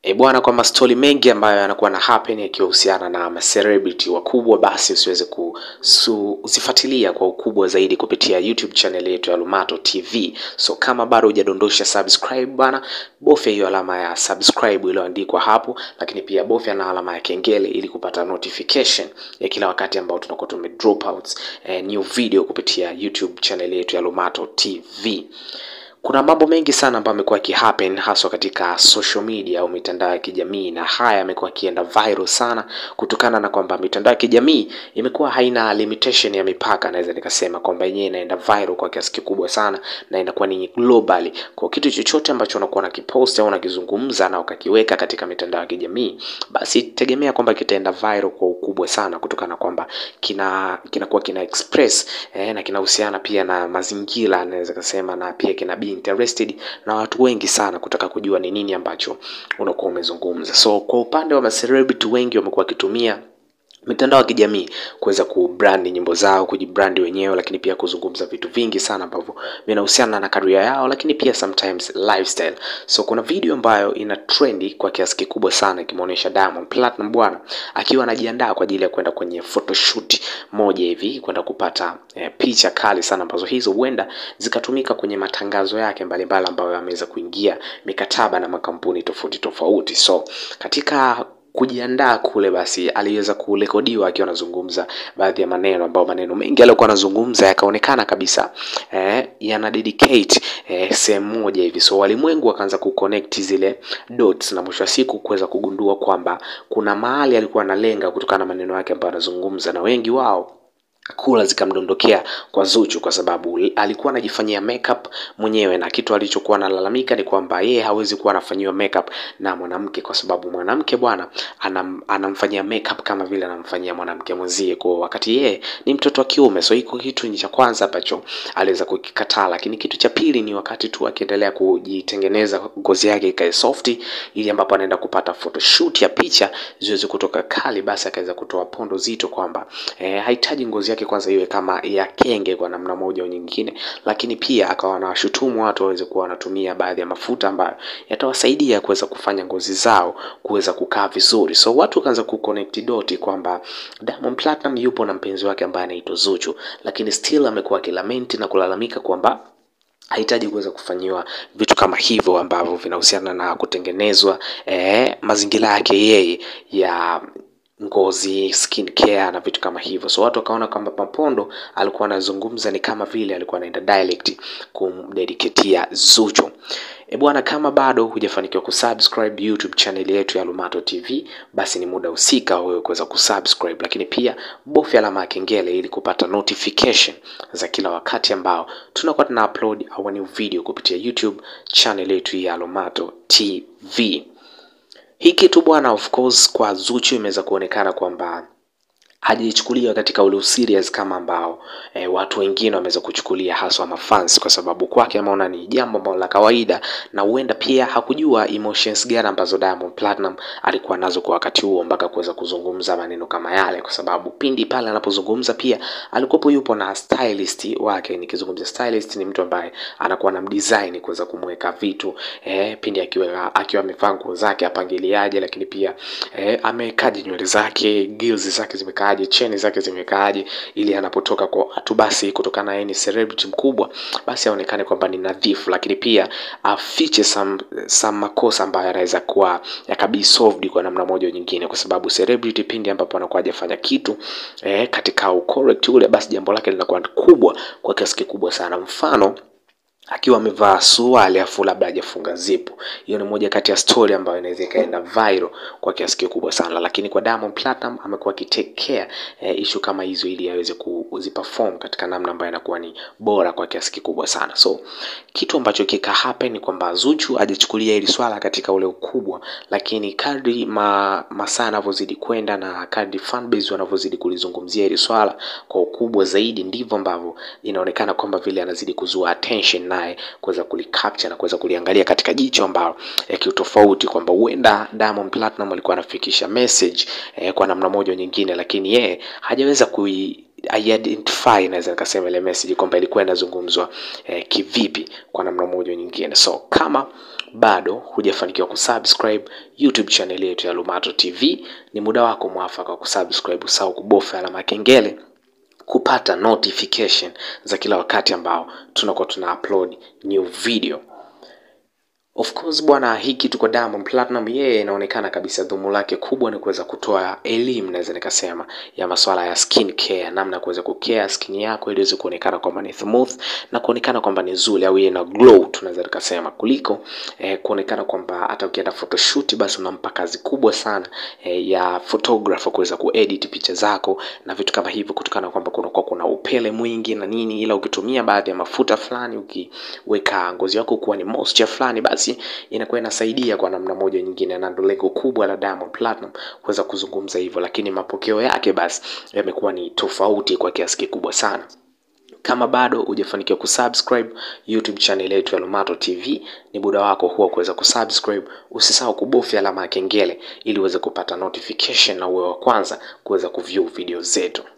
E bwana, kwa mastori mengi ambayo yanakuwa na happen yakihusiana na macelebrity wakubwa, basi usiweze kuzifuatilia kwa ukubwa zaidi kupitia YouTube channel yetu ya Lumato TV. So kama bado hujadondosha subscribe bwana, bofya hiyo alama ya subscribe iliyoandikwa hapo, lakini pia bofya na alama ya kengele ili kupata notification ya kila wakati ambao tunakuwa tume drop out eh, new video kupitia YouTube channel yetu ya Lumato TV. Kuna mambo mengi sana ambayo yamekuwa yakihappen haswa katika social media au mitandao ya kijamii, na haya yamekuwa yakienda viral sana kutokana na kwamba mitandao ya kijamii imekuwa haina limitation ya mipaka. Naweza nikasema kwamba yenyewe inaenda viral kwa kiasi kikubwa sana na inakuwa ni globally. Kwa kitu chochote ambacho unakuwa unakipost au unakizungumza na ukakiweka katika mitandao ya kijamii, basi tegemea kwamba kitaenda viral kwa ukubwa sana kutokana na kwamba kina kinakuwa kina express eh, na kinahusiana pia na mazingira naweza kusema, na pia kina be interested na watu wengi sana kutaka kujua ni nini ambacho unakuwa umezungumza. So kwa upande wa macelebrity wengi wamekuwa wakitumia mitandao ya kijamii kuweza kubrandi nyimbo zao, kujibrandi wenyewe, lakini pia kuzungumza vitu vingi sana ambavyo vinahusiana na career yao, lakini pia sometimes lifestyle. So kuna video ambayo ina trendi kwa kiasi kikubwa sana ikimwonyesha Diamond Platinum bwana akiwa anajiandaa kwa ajili ya kwenda kwenye photoshoot moja hivi kwenda kupata eh, picha kali sana ambazo hizo huenda zikatumika kwenye matangazo yake mbalimbali ambayo ameweza kuingia mikataba na makampuni tofauti tofauti. So katika kujiandaa kule basi aliweza kurekodiwa akiwa anazungumza baadhi ya maneno ambayo maneno mengi aliyokuwa anazungumza yakaonekana kabisa eh, yana dedicate eh, sehemu moja hivi. So walimwengu wakaanza kuconnect zile dots na mwisho wa siku kuweza kugundua kwamba kuna mahali alikuwa analenga kutokana na maneno yake ambayo anazungumza, na wengi wao kula zikamdondokea kwa Zuchu kwa sababu alikuwa anajifanyia makeup mwenyewe, na kitu alichokuwa analalamika ni kwamba yeye hawezi kuwa anafanyiwa makeup na mwanamke, kwa sababu mwanamke bwana anam, anamfanyia makeup kama vile anamfanyia mwanamke mwenzie, kwa wakati yeye ni mtoto wa kiume. So hiko kitu ni cha kwanza ambacho aliweza kukikataa, lakini kitu cha pili ni wakati tu akiendelea kujitengeneza ngozi yake ikae softi, ili ambapo anaenda kupata photoshoot ya picha ziweze kutoka kali, basi akaweza kutoa pondo zito kwamba eh, hahitaji ngozi yake kwanza iwe kama ya kenge kwa namna moja au nyingine, lakini pia akawa anawashutumu watu waweze kuwa wanatumia baadhi ya mafuta ambayo yatawasaidia kuweza kufanya ngozi zao kuweza kukaa vizuri. So watu wakaanza kuconnect doti kwamba Diamond Platinum yupo na mpenzi wake ambaye anaitwa Zuchu, lakini still amekuwa akilamenti na kulalamika kwamba hahitaji kuweza kufanyiwa vitu kama hivyo ambavyo vinahusiana na kutengenezwa eh, mazingira yake yeye ya ngozi skin care na vitu kama hivyo. So watu wakaona kwamba Papondo alikuwa anazungumza ni kama vile alikuwa anaenda direct kumdediketia Zuchu. E bwana, kama bado hujafanikiwa kusubscribe YouTube channel yetu ya Lumato TV, basi ni muda husika wewe kuweza kusubscribe, lakini pia bofya alama ya kengele ili kupata notification za kila wakati ambao tunakuwa tuna upload our new video kupitia YouTube channel yetu ya Lumato TV. Hii kitu bwana, of course kwa Zuchu imeweza kuonekana kwamba hajichukulia katika ule serious kama ambao e, watu wengine wameweza kuchukulia haswa mafans, kwa sababu kwake ameona ni jambo ambalo la kawaida, na huenda pia hakujua emotions gani ambazo Diamond Platinum alikuwa nazo kwa wakati huo mpaka kuweza kuzungumza maneno kama yale, kwa sababu pindi pale anapozungumza pia alikuwa yupo na stylist wake. Nikizungumza stylist, ni mtu ambaye anakuwa na mdesign kuweza kumweka vitu e, pindi akiwa akiwa amevaa nguo zake apangiliaje, lakini pia e, amekaje nywele zake, gills zake zimekaa cheni zake zimekaaje, ili anapotoka kwa watu basi, kutokana yeye ni celebrity mkubwa, basi aonekane kwamba ni nadhifu, lakini pia afiche some, some makosa ambayo yanaweza kuwa yakabi solved kwa namna moja au nyingine, kwa sababu celebrity pindi ambapo anakuwa hajafanya kitu eh, katika ucorrect ule, basi jambo lake linakuwa kubwa kwa kiasi kikubwa sana. Mfano akiwa amevaa suruali afu labda hajafunga zipu. Hiyo ni moja kati ya story ambayo inaweza ikaenda viral kwa kiasi kikubwa sana, lakini kwa Diamond Platinum amekuwa akitake care eh, issue kama hizo ili aweze kuziperform katika namna ambayo inakuwa ni bora kwa kiasi kikubwa sana. So kitu ambacho kika happen ni kwamba Zuchu hajachukulia hili swala katika ule ukubwa, lakini kadri ma, masaa yanavyozidi kwenda na kadri fanbase wanavyozidi kulizungumzia hili swala kwa ukubwa zaidi, ndivyo ambavyo inaonekana kwamba vile anazidi kuzua attention naye kuweza kulicapture na kuweza kuliangalia katika jicho ambalo ya kiutofauti, kwamba huenda Diamond Platinum alikuwa anafikisha message eh, kwa namna moja nyingine, lakini yeye hajaweza kui identify naweza nikasema ile message kwamba ilikuwa inazungumzwa eh, kivipi kwa namna moja au nyingine. So kama bado hujafanikiwa kusubscribe YouTube channel yetu ya Lumato TV, ni muda wako mwafaka wa kusubscribe, usahau kubofya alama ya kengele kupata notification za kila wakati ambao tunakuwa tuna upload new video. Of course bwana, hii kitu kwa Diamond Platinum, yeye inaonekana kabisa dhumu lake kubwa ni kuweza kutoa elimu, naweza nikasema, ya masuala ya skin care, namna ya kuweza kucare skin yako ili iweze kuonekana kwamba ni smooth na kuonekana kwamba ni nzuri au ina glow, tunaweza tukasema, kuliko eh, kuonekana kwamba hata ukienda photoshoot basi unampa kazi kubwa sana eh, ya photographer kuweza kuedit picha zako na vitu kama hivyo, kutokana kwamba kunakuwa kuna upele mwingi na nini, ila ukitumia baadhi ya mafuta fulani, ukiweka ngozi yako kuwa ni moisture fulani, basi inakuwa inasaidia kwa namna moja nyingine, na ndo lengo kubwa la Diamond Platinum kuweza kuzungumza hivyo, lakini mapokeo yake basi yamekuwa ni tofauti kwa kiasi kikubwa sana. Kama bado hujafanikiwa kusubscribe YouTube channel yetu ya Lumato TV, ni muda wako huwa kuweza kusubscribe. Usisahau kubofya alama ya kengele ili uweze kupata notification na uwe wa kwanza kuweza kuview video zetu.